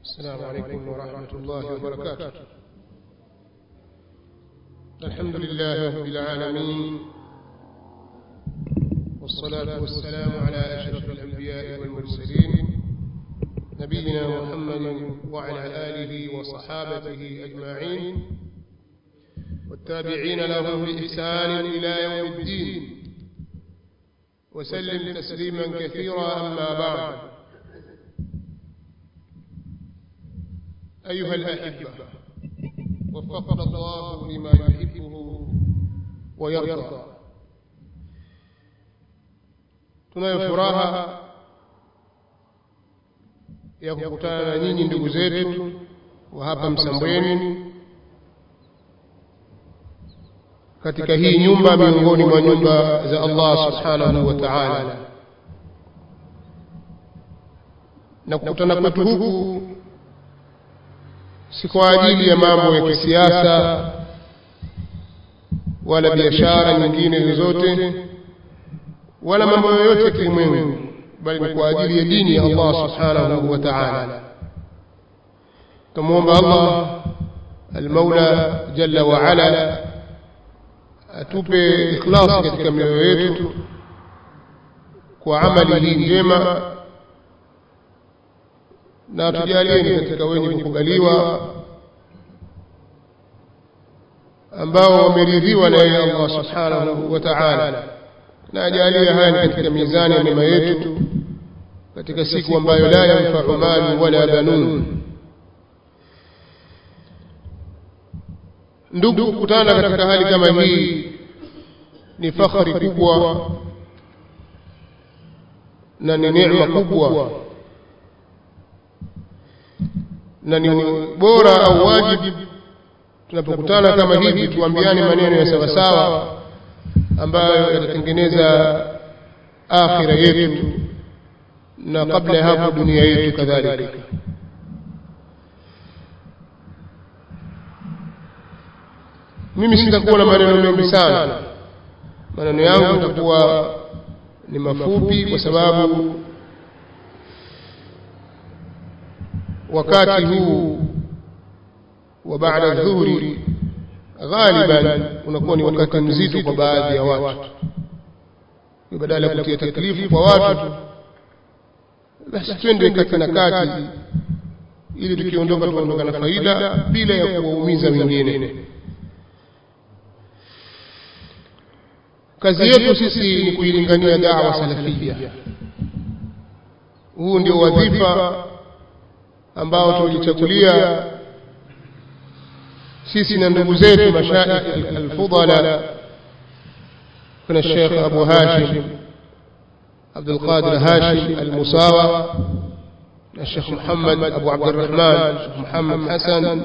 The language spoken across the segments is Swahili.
السلام عليكم ورحمة الله وبركاته الحمد لله رب العالمين والصلاة والسلام على أشرف الأنبياء والمرسلين نبينا محمد وعلى آله وصحابته أجمعين والتابعين لهم بإحسان إلى يوم الدين وسلم تسليما كثيرا أما بعد أيها الأحبة وفقنا الله لما يحبه ويرضى tunayo furaha ya kukutana na nyinyi ndugu zetu wa hapa Msambweni katika hii nyumba miongoni mwa nyumba za Allah subhanahu wa ta'ala na kukutana kwetu huku si kwa ajili ya mambo ya kisiasa wala biashara nyingine zozote wala mambo yoyote ya kilimwengu bali ni kwa ajili ya dini ya Allah subhanahu wa ta'ala tumuomba Allah المولى جل وعلا atupe ikhlasi katika mioyo yetu kwa amali hii njema na tujalieni katika wenye kukubaliwa ambao wameridhiwa na yeye Allah subhanahu wa ta'ala na ajalie haya ni katika mizani ya mema yetu katika siku ambayo la yanfa'u malu wala banun ndugu kukutana katika hali kama hii ni fakhri kubwa na ni neema kubwa na ni bora au wajibu tunapokutana kama hivi tuambiane maneno ya sawasawa ambayo yatatengeneza akhira yetu na kabla ya hapo dunia yetu kadhalika mimi sitakuwa na maneno mengi sana maneno yangu yatakuwa ni mafupi kwa sababu wakati huu wa baada dhuhuri ghaliban unakuwa ni wakati mzito kwa baadhi ya watu badala ya kutia taklifu kwa watu basi twende kati na kati ili tukiondoka tuondoka na faida bila ya kuwaumiza wengine kazi yetu sisi ni kuilingania dawa salafia huu ndio wadhifa ambao tulichagulia sisi na ndugu zetu mashaikh alfudala kuna Sheikh Abu Hashim Abdul Qadir Hashim Al-Musawa na Sheikh Muhammad Abu Abdurrahman Sheikh Muhammad Hassan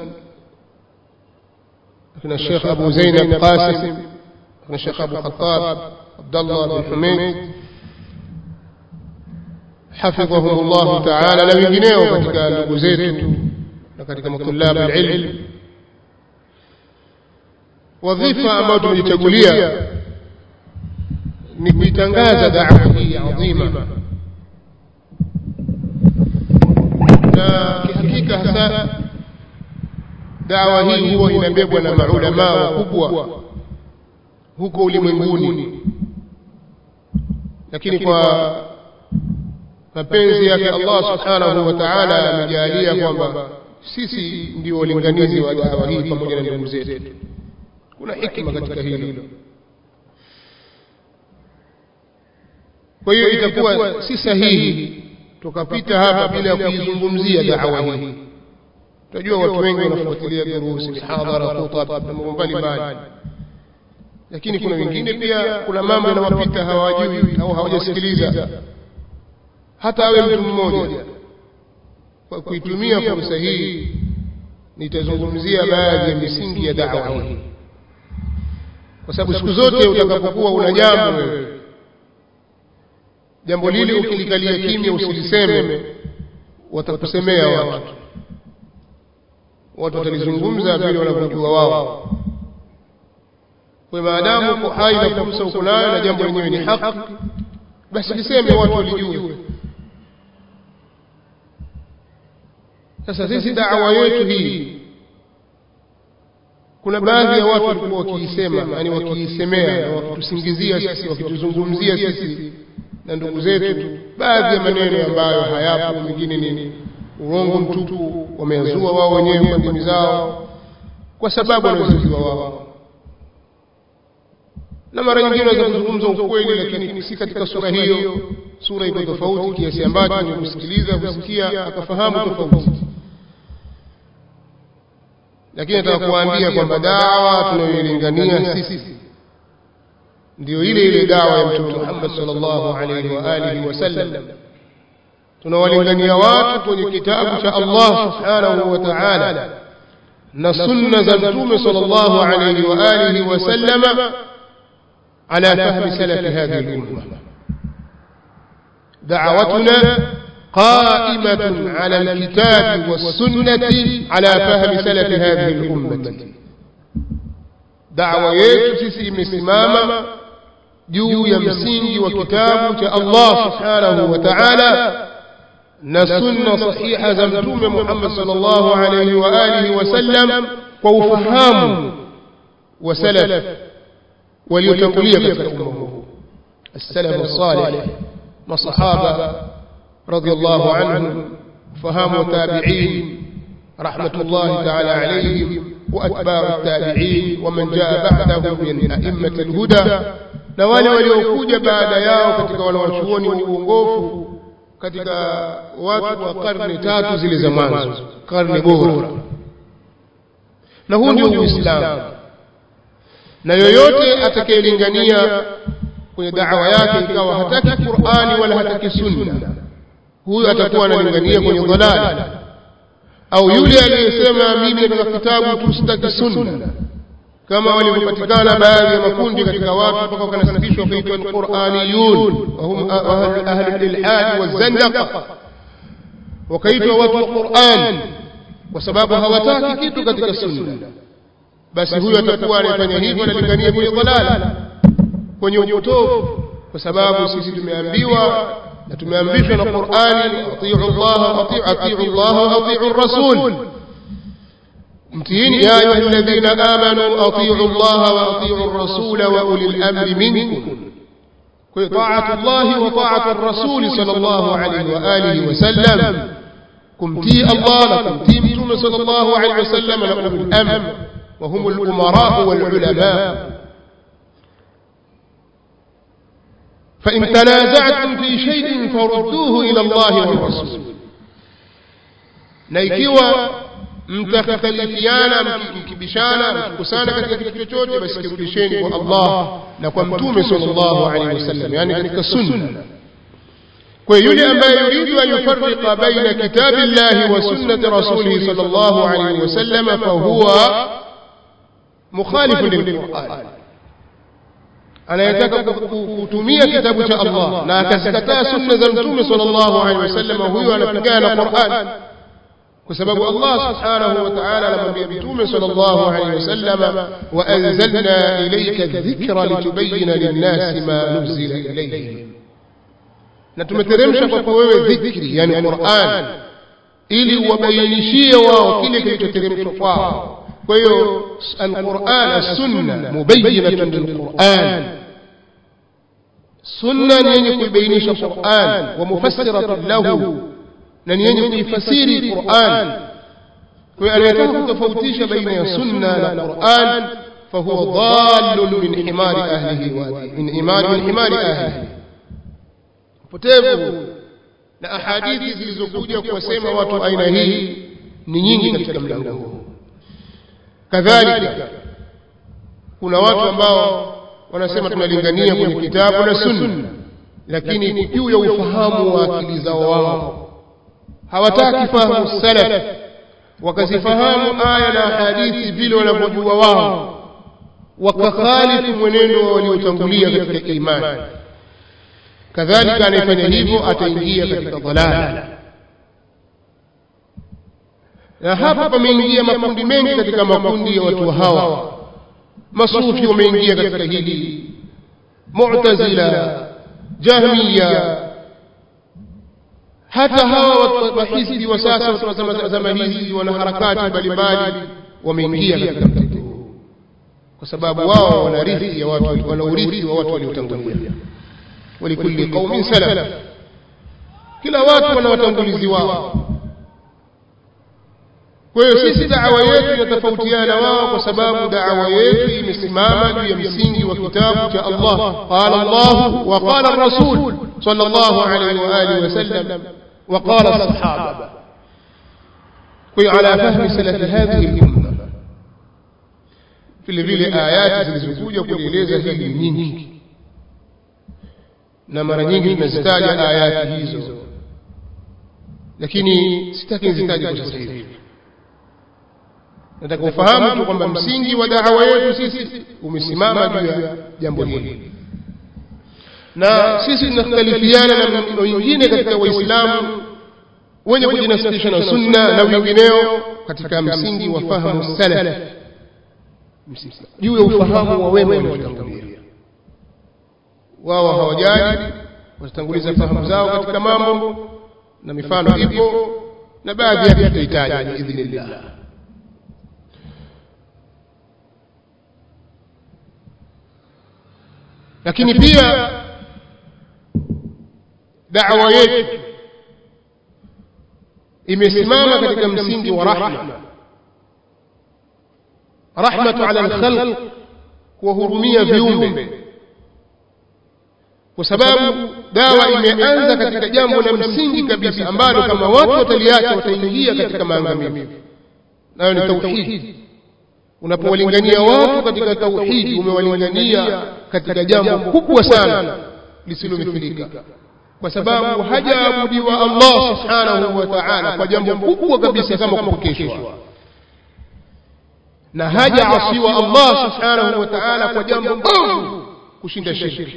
kuna Sheikh Abu Zainab Qasim kuna Sheikh Abu Khattab Abdullah bin Humayd حفظهم الله تعالى na wengineo katika ndugu zetu na katika matulabu alilm wadhifa ambayo tumejichagulia ni kuitangaza da'wa hii adhima na kihakika hasa dawa hii huwa inabebwa na maulamaa wakubwa huko ulimwenguni lakini kwa mapenzi yake Allah subhanahu wa ta'ala amejalia kwamba sisi ndio walinganizi wa dawa hii pamoja na ndugu zetu kuna hikma katika hilo kwa hiyo itakuwa si sahihi tukapita hapa bila ya kuizungumzia dawa hii tunajua watu wengi wanafuatilia durusi mihadhara khutab na mambo mbalimbali lakini kuna wengine pia kuna mambo yanawapita hawajui au hawajasikiliza hata awe mtu mmoja kwa kuitumia fursa hii nitazungumzia baadhi ya misingi ya dawa hii kwa sababu siku zote utakapokuwa una jambo wewe jambo lile ukilikalia kimya usiliseme watakusemea watu watu watalizungumza vile wanavyojua wao kwa maadamu uko hai na fursa uko nayo na jambo lenyewe ni haki basi liseme watu walijue sasa sisi dawa yetu hii kuna baadhi ya watu walikuwa wakiisema yani wakiisemea na wakitusingizia sisi wakituzungumzia sisi na ndugu zetu baadhi ya maneno ambayo hayapo mengine ni urongo mtupu wameazua wao wenyewe kwa ndimi zao kwa sababu wanazojua wao na mara nyingine wanaweza kuzungumza ukweli lakini si katika sura hiyo sura iko tofauti kiasi ambacho mwenye kusikiliza kusikia akafahamu tofauti lakini nataka kuwaambia kwamba dawa tunayoilingania sisi ndio ile ile dawa ya mtume Muhammad sallallahu alaihi wa alihi wasallam tunawalingania watu kwenye kitabu cha Allah subhanahu wa ta'ala na sunna za mtume sallallahu alaihi wa alihi wasallam على فهم سلف هذه الأمة دعوتنا قائمة على الكتاب والسنة على فهم سلف هذه الأمة دعوة yetu sisi imesimama juu ya msingi wa kitabu cha Allah subhanahu wa ta'ala na sunna sahiha za mtume Muhammad sallallahu alayhi wa alihi wasallam kwa ufahamu wa salaf waliotangulia katika umma huu السلف الصالح مصحابة رضي الله عنهم فهم وتابعين رحمة الله تعالى عليهم وأتباع التابعين ومن جاء بعدهم من أئمة الهدى na wale waliokuja baada yao katika wanawachuoni wa uongofu katika watu wa karne tatu zile za mwanzo karne bora na huu ndio uislamu na yoyote atakayelingania kwenye da'wa yake ikawa hataki Qur'ani wala hataki sunna huyo atakuwa analingania kwenye dhalali au yule aliyesema mimi nataka kitabu tu sitaki sunna kama walivyopatikana baadhi ya makundi katika watu mpaka wakanasibishwa kuitwa alquraniyun wahum ahli alilhad wazandaqa wakaitwa watu wa Qur'an kwa sababu hawataki kitu katika sunna basi huyo atakuwa anafanya hivyo analingania kwenye dhalala kwenye upotofu kwa sababu sisi tumeambiwa na tumeamrishwa na Qur'ani atiu Allah atiu atiu Allah wa atiu Rasul mtiini ya ayuha alladhina amanu atiu Allah wa atiu Rasul wa ulil amri minkum kwa taatu Allah wa taatu Rasul sallallahu alayhi wa alihi wa sallam kumtii Allah na kumtii Mtume sallallahu alayhi wa sallam na ulil amri وهم الأمراء والعلماء فإن تنازعتم في شيء فردوه إلى الله والرسول نيكيوا mtakhtalifiana mkibishana mkikusana katika kitu chochote basi kirudisheni kwa Allah na kwa mtume sallallahu alaihi wasallam yani katika sunna kwa yule ambaye yuridu an yufarriqa baina kitabillahi wa sunnati rasulihi sallallahu alaihi wasallam fa huwa مخالف للقرآن anayetaka kutumia kitabu cha Allah na akazikataa sunna za mtume sallallahu alaihi wasallam huyo anapigana na Qur'an kwa sababu Allah subhanahu wa ta'ala anamwambia mtume sallallahu alaihi wasallam wa anzalna ilayka dhikra litubayyana lin-nasi ma nuzila ilayhim na tumeteremsha kwako wewe dhikri yani Qur'an ili uwabainishie wao kile kilichoteremshwa kwao kwa hiyo alquran as-sunna mubayyinatun lilquran sunna ni yenye kuibainisha Qur'an wa mufassiratun lahu na ni yenye kuifasiri Qur'an kwa hiyo anayetaka kutofautisha baina ya sunna na Qur'an فهو ضال من حمار أهله من حمار من حمار أهله potevu na ahadithi zilizokuja kuwasema watu aina hii ni nyingi katika mlango huu kadhalika kuna watu ambao wanasema tunalingania kwenye kitabu na sunna lakini juu ya ufahamu wa akili zao wao hawataki fahamu salaf wakazifahamu aya na hadithi vile wanavyojua wao wakakhalifu mwenendo wa waliotangulia katika imani kadhalika anayefanya hivyo ataingia katika dhalala na hapa pameingia makundi mengi katika makundi ya watu hawa masufi wameingia katika hili mu'tazila jahmiya hata hawa watu mahizbi wa sasa watu wa zama- zama hizi wana harakati mbalimbali wameingia katika mtego huu kwa sababu wao wana rithi ya watu wana urithi wa watu waliotangulia walikulli qaumin salaf kila watu wana watangulizi wao kwa hiyo sisi da'wa yetu inatofautiana na wao kwa sababu da'wa yetu imesimama juu ya msingi wa kitabu cha Allah qala Allah wa qala ar-rasul sallallahu alayhi wa alihi wasallam wa qala as-sahaba kwa hiyo ala fahmi salafi hadhihi al-umma vile vile ayati zilizokuja kulieleza hili ni nyingi na mara nyingi tunazitaja ayati hizo lakini sitaki nizitaje kwa sasa hivi nataka ufahamu tu kwamba msingi wa dawa yetu sisi umesimama juu ya jambo hili na sisi tunakhtalifiana na wengine katika waislamu wenye kujinasibisha na sunna na wengineo katika msingi wa fahamu salaf juu ya ufahamu wa wema waliotangulia wao hawajali watatanguliza fahamu zao katika mambo na mifano ipo na baadhi yake tutahitaji biidhnillah lakini pia da'wa yetu imesimama katika msingi wa rahma rahmatu ala alkhalq kuwahurumia viumbe kwa sababu dawa imeanza katika jambo la msingi kabisa ambalo kama watu wataliacha wataingia katika maangamivu nayo ni tauhidi unapowalingania watu katika tauhidi umewalingania katika jambo kubwa sana lisilomithilika kwa sababu hajaabudiwa Allah subhanahu wa ta'ala kwa jambo kubwa kabisa kama kupokeshwa na hajaasiwa Allah subhanahu wa ta'ala kwa jambo bovu kushinda shirki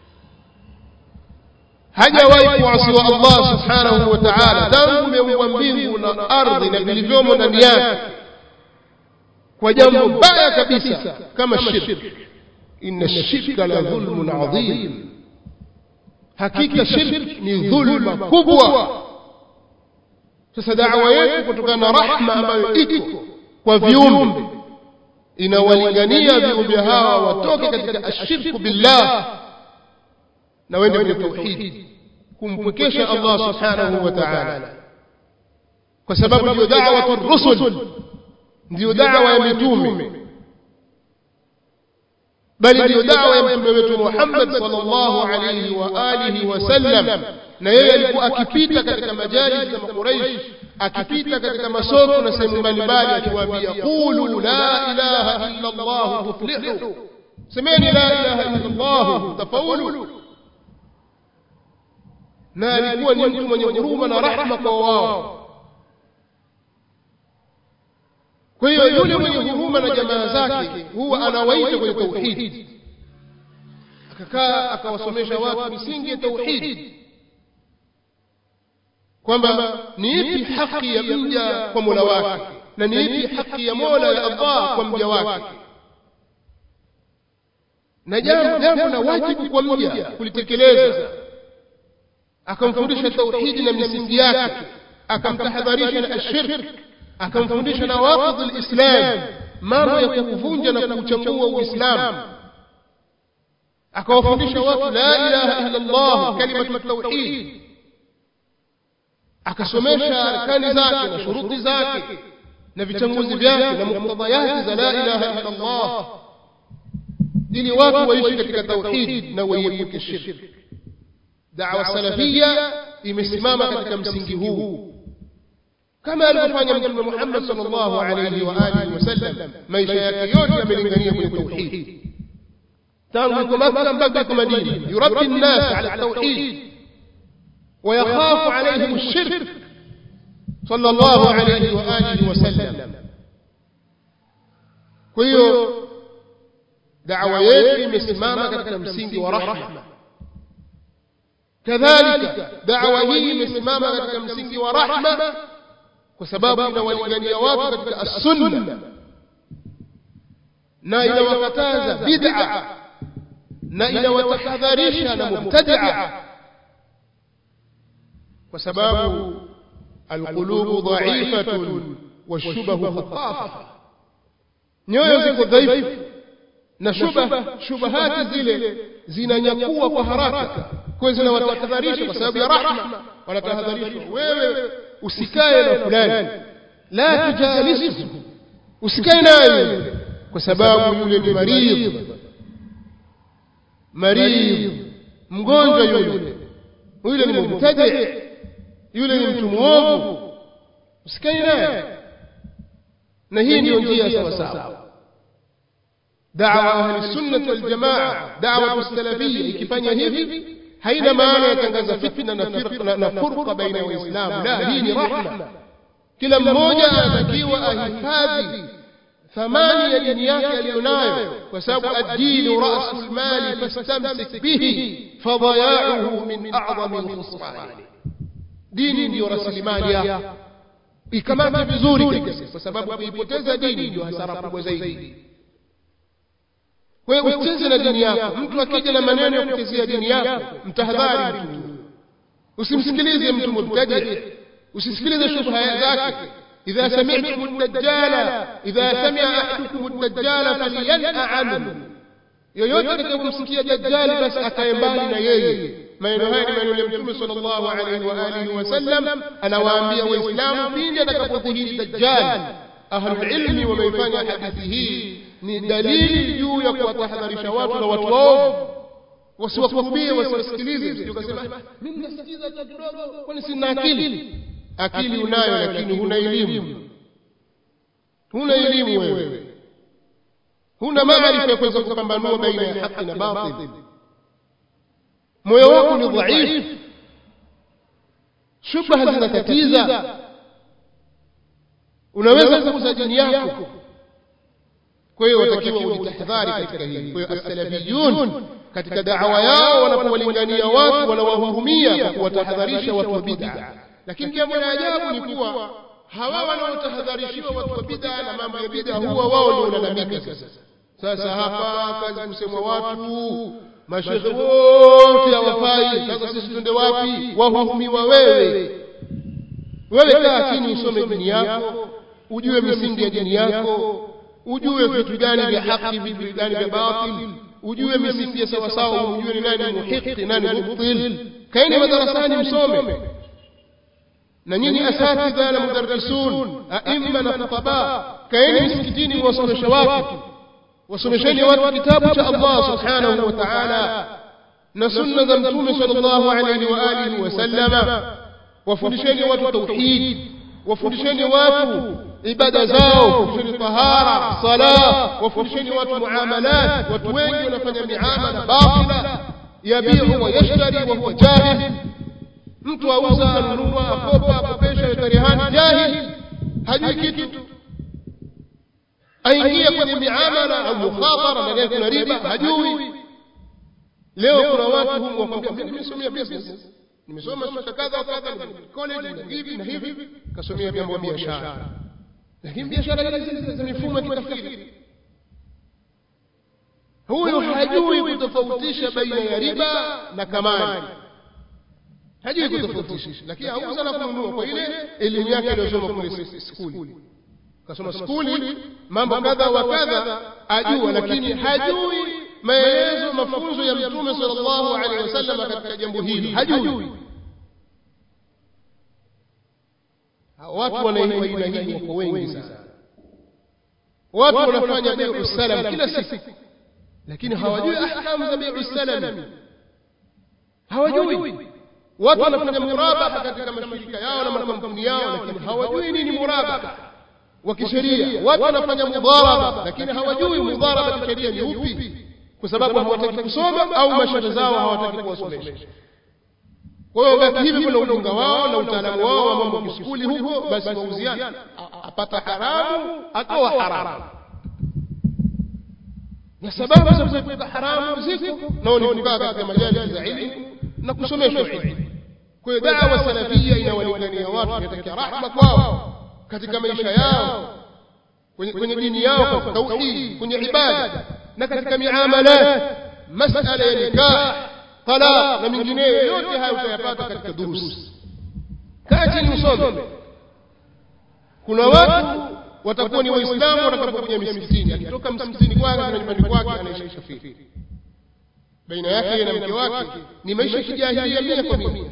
hajawahi kuasiwa Allah subhanahu wa ta'ala tangu umeumbwa mbingu na ardhi na vilivyomo ndani yake kwa jambo baya kabisa kama shirki inna shirka la dhulmun adhim hakika shirki ni dhulma kubwa sasa da'wa yetu kutokana na rahma ambayo iko kwa viumbe inawalingania viumbe hawa watoke katika ashirku billah na wende kwenye tauhid kumpwekesha Allah subhanahu wa ta'ala kwa sababu ndio da'watu rusul ndio da'wa ya mitume bali ndio da'wa ya mtume wetu Muhammad sallallahu alayhi wa alihi wasallam na yeye alikuwa akipita katika majalis za Quraysh akipita katika masoko na sehemu mbalimbali akiwaambia qulu la ilaha illa Allah tuflihu semeni la ilaha illa Allah tafaulu na alikuwa ni mtu mwenye huruma na rahma kwa wao kwa hiyo yule mwenye huruma na jamaa zake huwa anawaita kwenye tauhid akakaa akawasomesha watu misingi ya tauhid kwamba ni ipi haki ya mja kwa mola wake na ni ipi haki ya mola ya allah kwa mja wake na jambo jambo la wajibu kwa mja kulitekeleza akamfundisha tauhidi na misingi yake akamtahadharisha na ashirk akamfundisha na waqidh alislam mambo ya kuvunja na kuchangua uislamu akawafundisha watu la ilaha illa allah kalimatu tauhid akasomesha arkani zake na shuruti zake na vichanguzi vyake na muktadayati za la ilaha illa allah ili watu waishi katika tauhid na waiepuke shirki da'wa salafia imesimama katika msingi huu kama alivyofanya mtume Muhammad sallallahu alayhi wa alihi wasallam maisha yake yote yamelingania kwenye tauhid tangu yuko Makka mpaka yuko Madina yurabbi an-nas ala at-tauhid ويخاف عليهم الشرك صلى الله عليه وآله وسلم kwa hiyo da'wa yetu imesimama katika msingi wa rahma kadhalika da'wa hii imesimama katika msingi wa rahma kwa sababu inawalingania watu katika as-sunna na inawakataza bid'a na inawatahadharisha na mubtadi'a kwa sababu alqulubu dhaifatun washubahu khatafa nyoyo ziko dhaifu na shubha shubahati zile zinanyakua kwa haraka kwa zinawatahadharisha kwa sababu ya rahma wanatahadharishwa wewe usikae na fulani la tujalisuhu usikae naye kwa sababu yule ni maridh maridh mgonjwa yule yule ni mubtadi yule ni mtu mwovu usikae naye na hii ndiyo njia sawa sawa da'wa ahli sunnah wal jamaa da'wa salafiyya ikifanya hivi haina maana yatangaza fitna na firqa na furqa baina ya waislamu la hii ni rahma kila mmoja anatakiwa ahifadhi thamani ya dini yake aliyonayo kwa sababu ad-dinu ra'sul mali fastamsik bihi fadaya'uhu min a'zami al-khusran dini ndiyo rasilimali yako ikamate vizuri kabisa kwa sababu kuipoteza dini ndio hasara kubwa zaidi kwa hiyo usicheze na dini yako mtu akija na maneno ya kuchezea dini yako mtahadhari mtu usimsikilize mtu mubtadi usisikilize shubha zake idha sami'tum ad-dajjala idha sami'a ahadukum ad-dajjala falyan'a anhu yoyote atakayemsikia dajjali basi akae mbali na yeye maneno haya ni maneno ya mtume sallallahu alaihi wa alihi wasallam anawaambia waislamu pindi atakapodhihiri dajjal ahlul ilmi wameifanya hadithi hii ni dalili juu ya kuwatahadharisha watu na watu waovu wasiwakumbie wasiwasikilize ukasema mimi nasikiza tu kidogo kwani sina akili akili unayo lakini huna elimu huna elimu wewe huna maarifa ya kuweza kupambanua baina ya haki na batil moyo wako ni dhaifu shubha zinatatiza unaweza kuuza dini yako kwa hiyo watakiwa ujitahadhari katika hili kwa hiyo as-salafiyun katika da'wa yao wanapowalingania watu wanawahurumia kwa kuwatahadharisha watu wa bid'a lakini jambo la ajabu ni kuwa hawa wanaotahadharishiwa watu wa bid'a na mambo ya bid'a huwa wao ndio wanalalamika sasa sasa hapa kazi kusemwa watu mashekhe wote hawafai sasa sisi twende wapi wahurumiwa wewe wewe kaa chini usome dini yako ujue misingi ya dini yako ujue vitu gani vya haki vitu gani vya batil ujue misingi ya sawa sawa ujue ni nani muhiqi nani mubtil kaeni madarasani msome na nyinyi asatidha na mudarrisun aimma na khutaba kaeni misikitini mwasomesha watu wasomesheni watu kitabu cha Allah subhanahu wa ta'ala na sunna za mtume sallallahu alayhi wa alihi wasallama wafundisheni watu tauhid wafundisheni watu ibada zao wafundisheni tahara sala wafundisheni watu muamalat watu wengi wanafanya miamala batila yabiu wa yashtari wa huwa jahil mtu auza anunua akopa akopesha yatarihani jahil hajui kitu aingia kwenye miamala au mukhatara ndani yake kuna riba hajui leo kuna watu humu wakwambia mimi nimesomea business nimesoma shule kadha kadha college na hivi na hivi kasomea mambo ya biashara lakini biashara hizi za mifumo ya kikafiri huyu hajui kutofautisha baina ya riba na kamani hajui kutofautisha lakini auza na kununua kwa ile elimu yake aliyosoma kule skuli kasoma skuli mambo kadha wa kadha ajua lakini hajui maelezo mafunzo ya mtume sallallahu alaihi wasallam katika jambo hili hajui watu wanaiwa aina hii wako wengi sana watu wanafanya bai'u salam kila siku lakini hawajui ahkamu za bai'u salam hawajui watu wanafanya murabaha katika mashirika yao na makampuni yao lakini hawajui nini murabaha wa kisheria watu wanafanya mudharaba lakini hawajui mudharaba kisheria ni upi kwa sababu hawataki kusoma au mashehe zao hawataki kuwasomesha kwa hiyo basi hivi kuna ujinga wao na utaalamu wao wa mambo kiskuli huko basi wauziana apata haramu atoa haramu na sababu za kuepuka haramu ziko nao ni kukaa katika majalisi za ilmu na kusomeshwa ilmu kwa hiyo dawa salafia inawalingania watu inatakia rahma kwao katika maisha yao kwenye, kwenye dini yao kwa tauhid kwenye ibada na katika miamalat masala ya nikah talaq na mengineyo yote hayo utayapata katika durusi kaa chini usome kuna watu watakuwa ni waislamu watakapokuja misikitini akitoka msikitini kwake na nyumbani kwake anaishi kafiri baina yake na mke wake ni maisha ya kijahilia mia kwa mia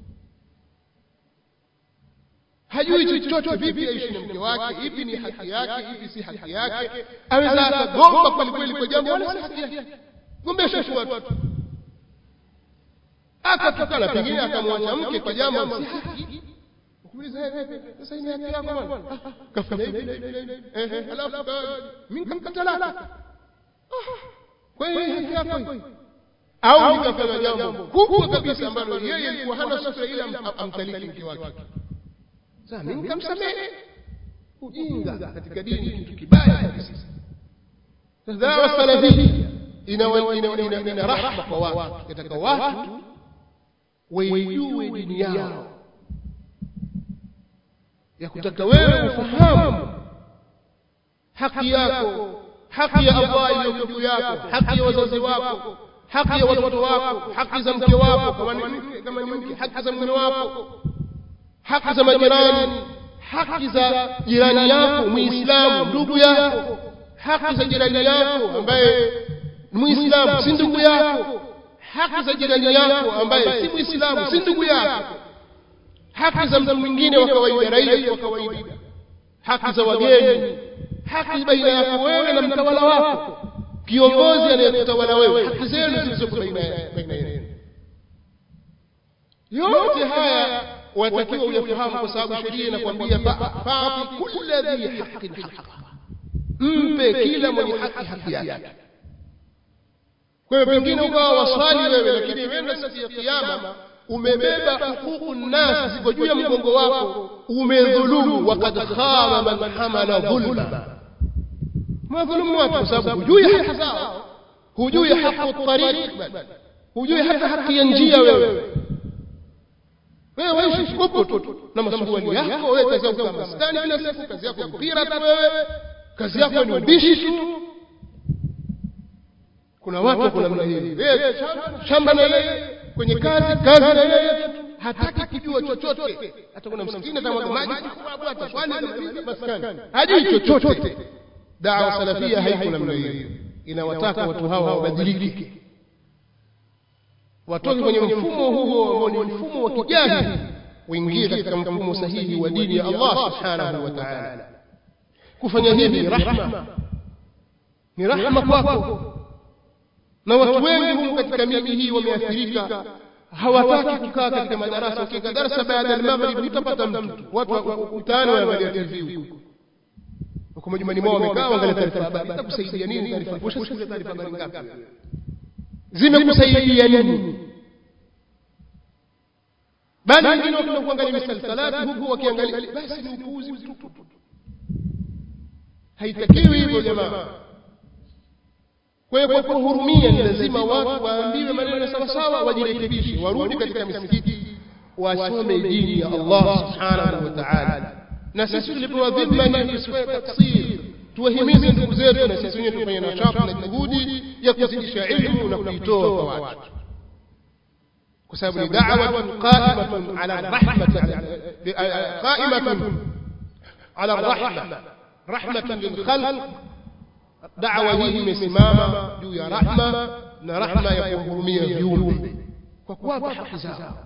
hajui chochote vipi aishi na mke wake ipi ni haki yake ipi si haki yake aweza akagomba kwelikweli kwa jambo wala si haki yake gombesha tu watu akatukana pengine akamwacha mke kwa jambo si haki sasa ni haki yako bwana kafanya hivi eh alafu mimi nikamkatalaka kwa hiyo haki yako hii au nikafanya jambo kubwa kabisa ambalo yeye alikuwa hana subira ila amtaliki mke wake sasa mimi nikamsamehe ujinga katika dini kitu kibaya kabisa dawa salafia ina ina ina rahma kwa watu yataka watu waijue dini yao ya kutaka wewe ufahamu haki yako haki ya Allah iliyo juu yako haki ya wazazi wako haki ya watoto wako haki za mke wako kama ni mke kama ni mke haki za mume wako haki za majirani haki za jirani yako muislamu ndugu yako haki za jirani yako ambaye muislamu si ndugu yako haki za jirani yako ambaye si muislamu si ndugu yako haki za mtu mwingine wa kawaida raia wa kawaida haki za wageni haki baina yako wewe na mtawala wako kiongozi anayekutawala wewe haki zenu zilizoko baina yenu yote haya watakiwa uyafahamu kwa sababu sheria inakwambia fa'ti kulla dhi haqqin haqqa mpe kila mwenye haki haki yake kwa hiyo pengine ukawa waswali wewe lakini wenda siku ya kiyama umebeba huququ nnas ziko juu ya mgongo wako umedhulumu wakad khaba man hamala dhulma madhulumu watu kwa sababu hujui haki zao hujui haqu tariq hujui hata haki ya njia wewe wewe waishi kupo tu na masuali yako wewe kazi yako kama maskani kila siku kazi yako mpira tu wewe kazi yako ni ubishi tu kuna watu kuna namna hii shamba na yeye kwenye kazi kazi na yeye hataki kujua chochote hata kuna msikini atamwaga maji ataswali maskani hajui chochote dawa salafia haiko namna hiyo inawataka watu hawa wabadilike watoke kwenye mfumo huo ambao ni mfumo wa kijahili uingie katika mfumo sahihi wa dini ya Allah subhanahu wa ta'ala kufanya hivi ni rahma ni rahma kwako na watu wengi humu katika miji hii wameathirika hawataki kukaa katika madarasa ukiweka darasa baada ya maghrib utapata mtu watu ukutana wanaangalia TV huko huko majumbani mwao wamekaa waangalia taarifa habari itakusaidia nini taarifa posha sikia taarifa habari ngapi zimekusaidia nini bali wengine wakenda kuangalia misalsalati huku wakiangalia basi ni upuuzi mtupu haitakiwi hivyo jamaa kwa hiyo kwa kuhurumia ni lazima watu waambiwe maneno sawasawa wajirekebishe warudi katika misikiti wasome dini ya Allah subhanahu wa ta'ala na sisi tulipewa dhima ni tusifanye taksir tuwahimize ndugu zetu na sisi wenyewe tufanye nashati na juhudi ya kuzidisha ilmu na kuitoa kwa watu kwa sababu ni da'watun qa'imatun ala rahmati qa'imatun ala rahma rahmatan lil khalq da'wa hii imesimama juu ya rahma na rahma ya kuhurumia viumbe kwa kuwapa haki zao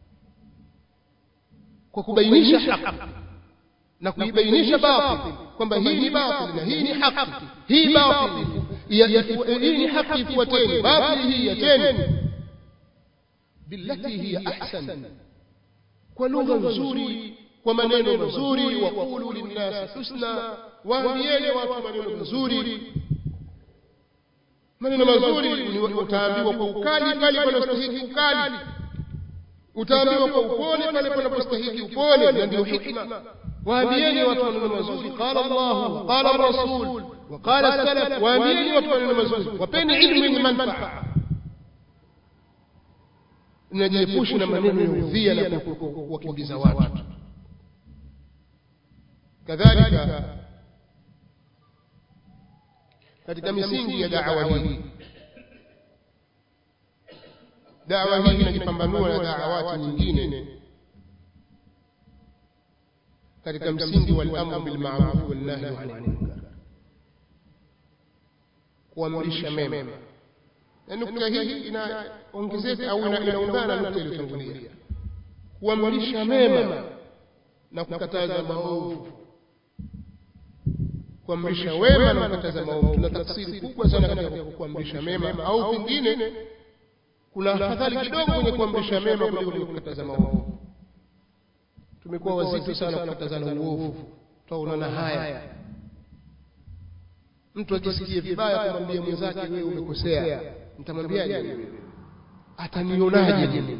kwa kubainisha haki na kuibainisha batil kwamba hii ni batil na hii ni haki hii batil hii ni haki ifuateni batil hii yateni billati hiya ahsan kwa lugha nzuri kwa maneno mazuri waqulu linnasi husna waambieni watu maneno mazuri maneno mazuri utaambiwa kwa ukali pale panastahiki ukali utaambiwa kwa upole pale panapostahiki upole na ndio hikma waambieni watu maneno mazuri qala Allah qala Rasul wa qala salaf waambieni watu maneno mazuri wapeni ilmu yenye manufaa najiepushe na maneno ya udhia na kuwakimbiza watu kadhalika katika misingi ya da'wa hii da'wa hii inajipambanua na da'awati nyingine katika msingi wal amru bil ma'ruf wal nahy 'anil munkar kuamrisha mema na nukta hii inaongezeka au inaungana na nukta iliyotangulia kuamrisha mema na kukataza maovu kuamrisha wema na kukataza maovu tuna tafsiri kubwa sana katika kuamrisha mema au pengine kuna afadhali kidogo kwenye kuamrisha mema kuliko kwenye kukataza maovu tumekuwa wazito sana kukatazana uovu twaonana haya mtu akisikie vibaya kumwambia mwenzake wewe umekosea nitamwambiaje atanionaje mimi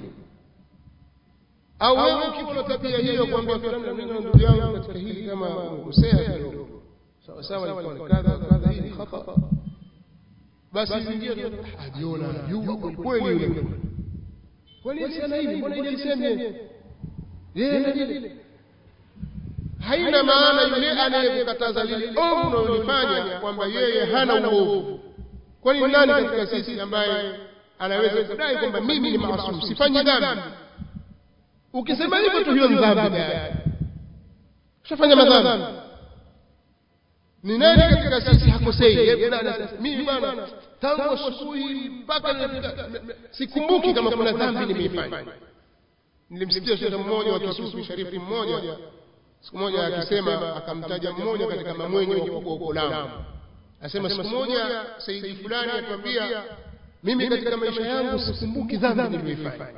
au wewe ukiwa na tabia hiyo kwamba fulani mimi na ndugu yangu katika hili kama umekosea kidogo sawa sawa ilikuwa ni kadha kadha hii ni khata basi ingia ajiona anajua kweli kweli yule kwani asiana hivi mbona ile iseme yeye na lile haina maana yule anayekukataza lile ovu unalolifanya kwamba yeye hana uovu kwani nani katika sisi ambaye anaweza kudai kwamba mimi ni maasum sifanyi dhambi ukisema hivyo tu hiyo ni dhambi ushafanya madhambi ni nani katika sisi hakosei mimi bwana tangu asubuhi mpaka sikumbuki kama kuna dhambi nimeifanya nilimsikia shekhe mmoja wa kisufi sharifu mmoja siku moja akisema akamtaja mmoja katika mamwenye wakubwa huko Lamu asema siku moja saidi fulani atuambia mimi katika maisha yangu sikumbuki dhambi niliyoifanya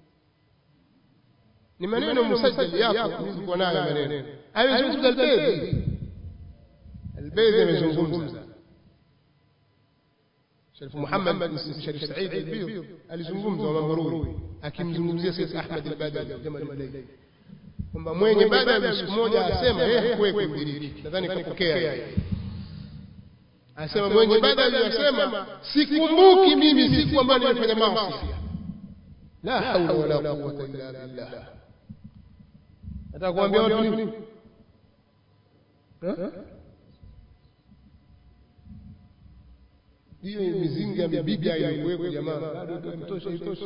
ni maneno musajjal yako nilikuwa nayo maneno amezungumza albedhi albedhi amezungumza Sharif Muhammad Sharif Said Albidh alizungumza wa Mamrui akimzungumzia Sayyid Ahmad al-Badawi Jamal al-Layl kwamba mwenye Badawi siku moja asema yeye hakuwahi kumdiriki nadhani kapokea asema mwenye Badawi asema sikumbuki mimi siku ambayo nimefanya maasi la haula wala quwwata illa billah nataka kuambia watu nini hiyo mizinga ya bibilia ilikuweko jamaa bado itosha itosha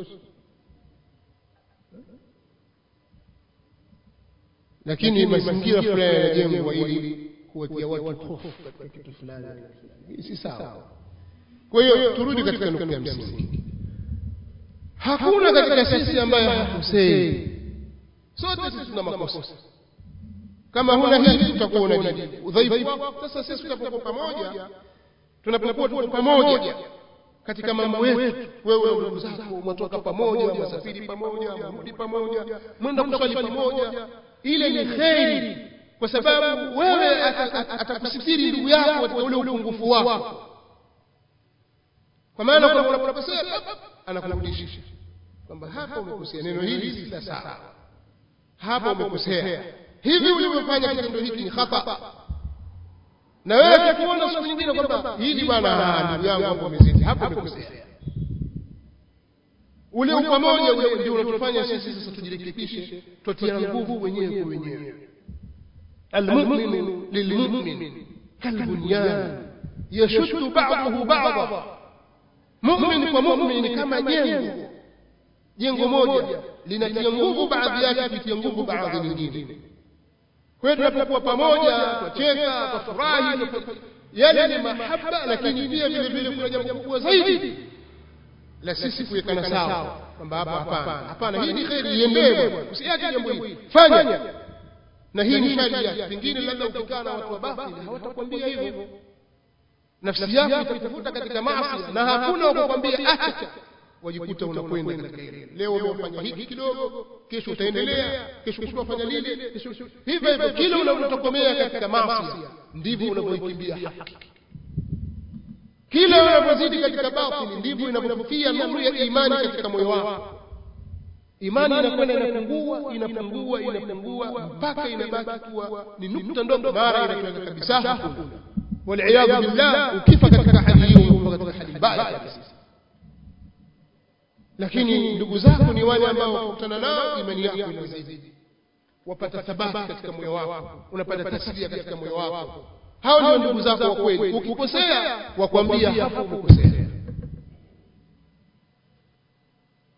lakini mazingira fulani yanajengwa ili kuwatia watu hofu katika kitu fulani si sawa kwa hiyo turudi katika nukta ya msingi hakuna katika sisi ambaye hakosei sote sisi tuna makosa kama huna hili utakuwa unajibu udhaifu wako sasa sisi tunapokuwa pamoja tunapokuwa tuko pamoja katika mambo yetu wewe na ndugu zako mwatoka pamoja mwasafiri pamoja mwarudi pamoja mwenda kuswali pamoja ile ni kheri kwa sababu wewe atakusitiri ndugu yako katika ule upungufu wako kwa maana kwamba unapokosea anakurudisha kwamba hapa umekosea neno hili si la sawa hapa umekosea hivi ulivyofanya kitendo hiki ni khata na wewe ukikuona siku nyingine kwamba hili bwana ndugu yangu hapo umezidi hapo umekosea ule upamoja ule ndio unatufanya sisi sasa tujirekebishe tutia nguvu wenyewe kwa wenyewe المؤمن للمؤمن كالبنيان يشد بعضه بعضا مؤمن ومؤمن كما jengo jengo moja linatia nguvu baadhi yake kutia nguvu baadhi nyingine kwa hiyo tunapokuwa pamoja twacheka twafurahi yale ni mahaba lakini pia vile vile kuna jambo kubwa zaidi la sisi kuwekana sawa kwamba hapa hapana hapana hii ni kheri iendee usiache jambo hili fanya na hii ni shari yake pengine labda ukikaa na watu wa batili hawatakwambia hivyo nafsi yako itakuvuta katika maasi na hakuna wakukwambia acha wajikuta unakwenda katika ile leo umefanya hiki kidogo kesho utaendelea kesho kutwa fanya lile kesho hivyo hivyo kila unavyotokomea katika maasi ndivyo unavyoikimbia haki kila unavyozidi katika batili ndivyo inavyofia nuru ya imani katika moyo wako imani inakwenda inapungua inapungua inapungua mpaka inabaki kuwa ni nukta ndogo mara inatoweka kabisa hakuna waliyadhu billah ukifa katika hali hiyo unakuwa katika hali mbaya kabisa lakini ndugu zako ni wale ambao wakutana nao imani yako inazidi wapata thabati katika moyo wako unapata taslia katika moyo wako hao ndio ndugu zako wa kweli ukikosea wakwambia hapo umekosea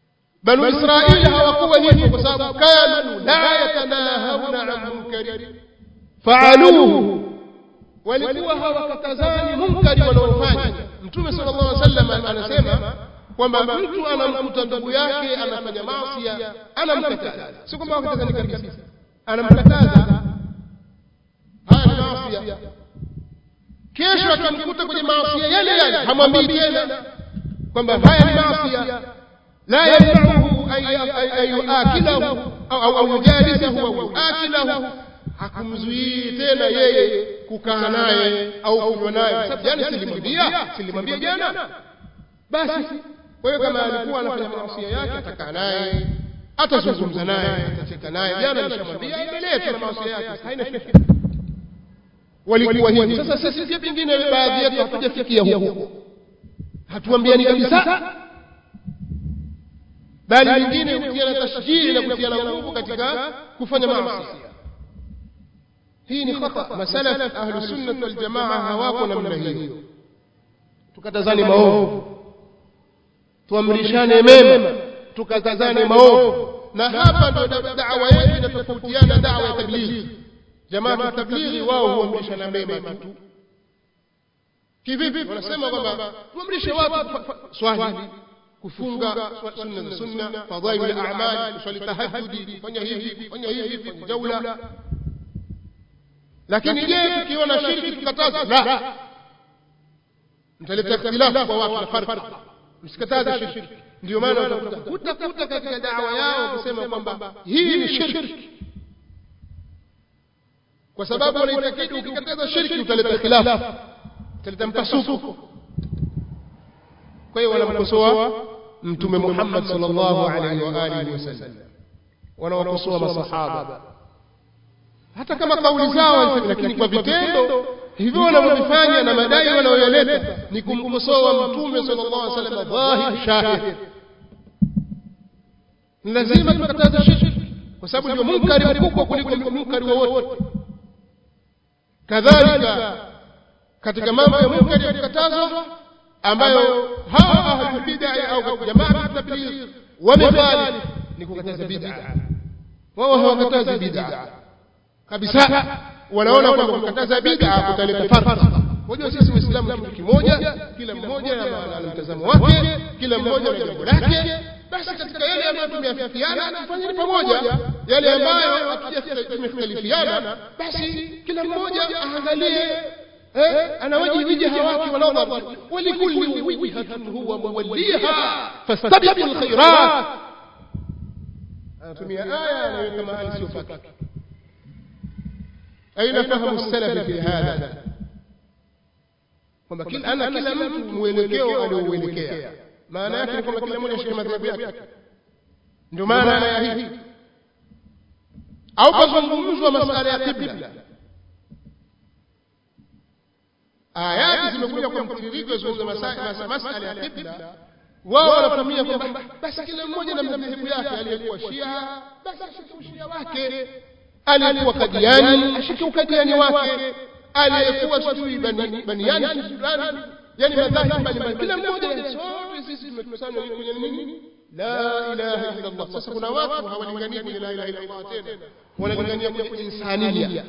banu israili hawakuwa hivyo kwa sababu kanu la yatanahawna an munkari faaluhu walikuwa hawakatazani munkari wanaofanya mtume sallallahu alaihi wasallam anasema kwamba mtu anamkuta ndugu yake anafanya maasi anamkataza sio kwamba wakatazani kabisa anamkataza haya ni maasi kesho atamkuta kwenye maasi yale yale hamwambii tena kwamba haya ni maasi la yamnauhu an yuakilahu au au yujalisahu au yuakilahu hakumzuii tena yeye kukaa naye au kunywa naye sababu jana silimwambia silimwambia jana basi kwa hiyo kama alikuwa anafanya maasi yake atakaa naye atazungumza naye atacheka naye jana nishamwambia endelee tu na maasi yake haina shida walikuwa hivi sasa sisi pia pengine baadhi yetu hatujafikia huko hatuambiani kabisa bali wengine hutiana tashjii na kutiana nguvu katika kufanya maasi hii ni khata masalaf ahlu sunnah wal jamaa hawako namna hiyo tukatazane maovu tuamrishane mema tukatazane maovu na hapa ndo da'wa yetu inatofautiana da'wa ya tablighi jamaa wa tablighi wao huamrishana mema tu kivipi wanasema kwamba tuamrishe watu swali kufunga sunna za sunna fadhail al-a'mal kuswali tahajjudi kufanya hivi kufanya hivi kufanya jaula lakini je tukiona shirki tukataza la mtaleta ikhtilafu kwa watu na farqa msikataze shirki ndio maana utakuta utakuta katika dawa yao kusema kwamba hii ni shirki kwa sababu wanaitakidi ukikataza shirki utaleta ikhtilafu utaleta mpasuko kwa hiyo wanamkosoa mtume Muhammad sallallahu alaihi wa alihi wasallam wanawakosoa masahaba hata kama kauli zao lakini kwa vitendo hivyo wanavyofanya na madai wanayoyaleta ni kumkosoa mtume sallallahu alaihi wasallam dhahir shahid lazima tukataze shirki kwa sababu ndio munkari mkubwa kuliko munkari wowote kadhalika katika mambo ya munkari ya kukatazwa ambayo hawa ahlul bid'ah au jamaa tabligh wamefanya ni kukataza bid'ah wao hawakatazi bid'ah kabisa wanaona kwamba kukataza bid'a kutaleta farqa unajua sisi waislamu kitu kimoja kila mmoja na mtazamo wake kila mmoja na jambo lake basi katika yale ambayo tumeafikiana tufanye pamoja yale ambayo tumekhtalifiana basi kila mmoja aangalie eh ana wajihi wijaha wake wa nadhar walikulli wijhatun huwa muwalliha fastabiqul khairat anatumia aya anaweka mahali sio fakati أين فهم السلف في هذا kwamba ana kila mtu mwelekeo aliouelekea maana yake ni kwamba kila mmoja ashike madhehebu yake ndio maana aya hii au pazungumzwa masala ya qibla ayati zimekuja kwa mtiririko zungumza masala ya qibla wao wanatumia kwamba basi kila mmoja na madhehebu yake aliyekuwa shia basi ashike ushia wake aliyekuwa kadiani ashike ukadiani wake aliyekuwa sijui baniani sudani yani madhahibu mbalimbali kila mmoja sote sisi tumekusanywa kwenye nini la ilaha illa allah sasa kuna watu hawalinganii kwenye la ilaha illa allah tena wanalingania kwenye insania